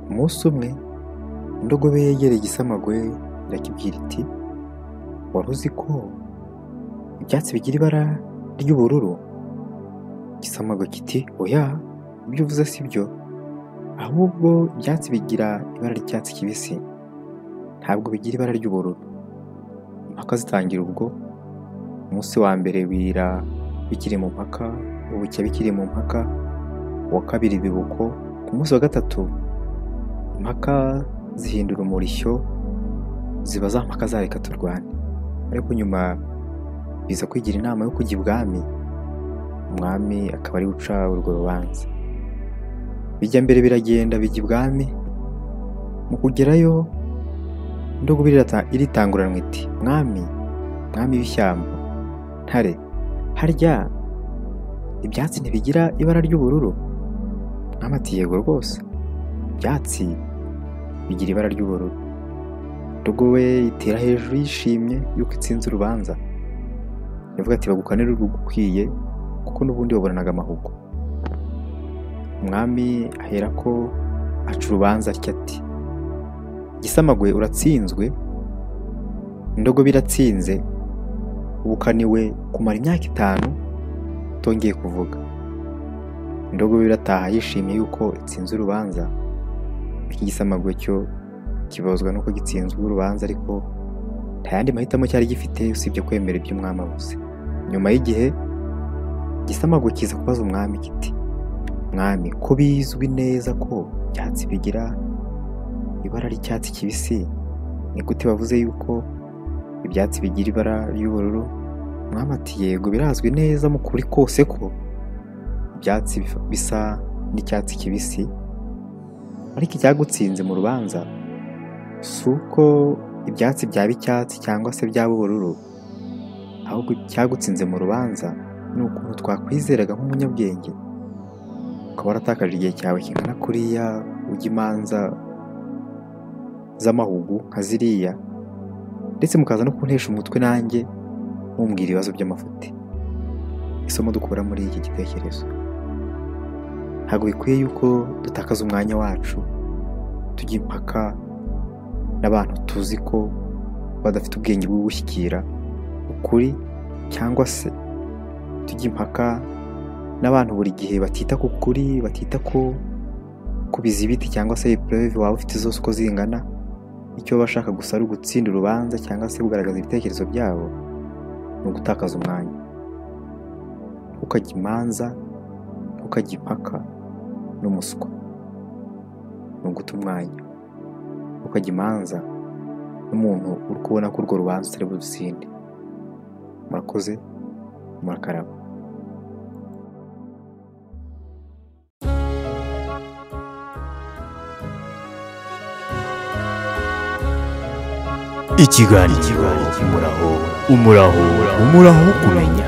Umunsi umwe indogobe yegereye igisamagwe irakibwira iti wari uzi ko ibyatsi bigira ibara ry'ubururu? Igisamagwe kiti oya ibyo uvuze si byo, ahubwo ibyatsi bigira ibara ry'icyatsi kibisi ntabwo bigira ibara ry'ubururu. Impaka zitangira ubwo, umunsi wa mbere bira bikiri mu mpaka, ubucya bikiri mu mpaka, uwa kabiri biba uko, ku munsi wa gatatu impaka zihindura umurishyo ziba za mpaka za reka turwane, ariko nyuma biza kwigira inama yo kujya ibwami, umwami akaba ariwe uca urwo rubanza. Bijya mbere biragenda bijya ibwami, mu kugerayo indogobe iritanguranwa iti mwami, mwami w'ishyamba, ntare, harya ibyatsi ntibigira ibara ry'ubururu? Umwami ati yego rwose, ibyatsi bigira ibara ry'ubururu. Indogobe itera hejuru yishimye yuko itsinze urubanza, iravuga iti bagukanire urugukwiye kuko n'ubundi waburanaga amahugu. Umwami aherako aca urubanza atya ati igisamagwe uratsinzwe, indogobe iratsinze, ubukaniwe kumara imyaka itanu utongeye kuvuga. Indogobe irataha yishimye yuko itsinze urubanza, iki gisamagwe cyo kibabazwa nuko gitsinzwe urubanza ariko nta yandi mahitamo cyari gifite usibye kwemera ibyo umwami avuze. Nyuma y'igihe igisamagwe kiza kubaza umwami kiti mwami ko bizwi neza ko ibyatsi bigira ibara ry'icyatsi kibisi ni gute bavuze yuko ibyatsi bigira ibara ry'ubururu? Umwami ati yego birazwi neza mu kuri kose ko ibyatsi bisa n'icyatsi kibisi ariko icyagutsinze mu rubanza si uko ibyatsi byaba icyatsi cyangwa se byaba ubururu, ahubwo icyagutsinze mu rubanza ni ukuntu twakwizeraga nk'umunyabwenge ukaba waratakaje igihe cyawe kingana kuriya ujya imanza z'amahugu nka ziriya ndetse mukaza no kuntesha umutwe nanjye mumbwira ibibazo by'amafuti. Isomo dukura muri iki gitekerezo ntabwo bikwiye yuko dutakaza umwanya wacu tujya impaka n'abantu tuzi ko badafite ubwenge bwo gushyikira ukuri cyangwa se tujya impaka n'abantu buri gihe batita ku kuri batita ku ku bizibiti cyangwa se ipureve waba ufite zose uko zingana icyo baba bashaka gusa ari ugutsinda urubanza cyangwa se kugaragaza ibitekerezo byabo ni ugutakaza umwanya ntukajye imanza ntukajye impaka n'umuswa ni uguta umwanya ntukajye imanza n'umuntu uri kubona ko urwo rubanza utari burutsinde murakoze murakaraba ikiganiro umuraho umuraho umuraho wo kumenya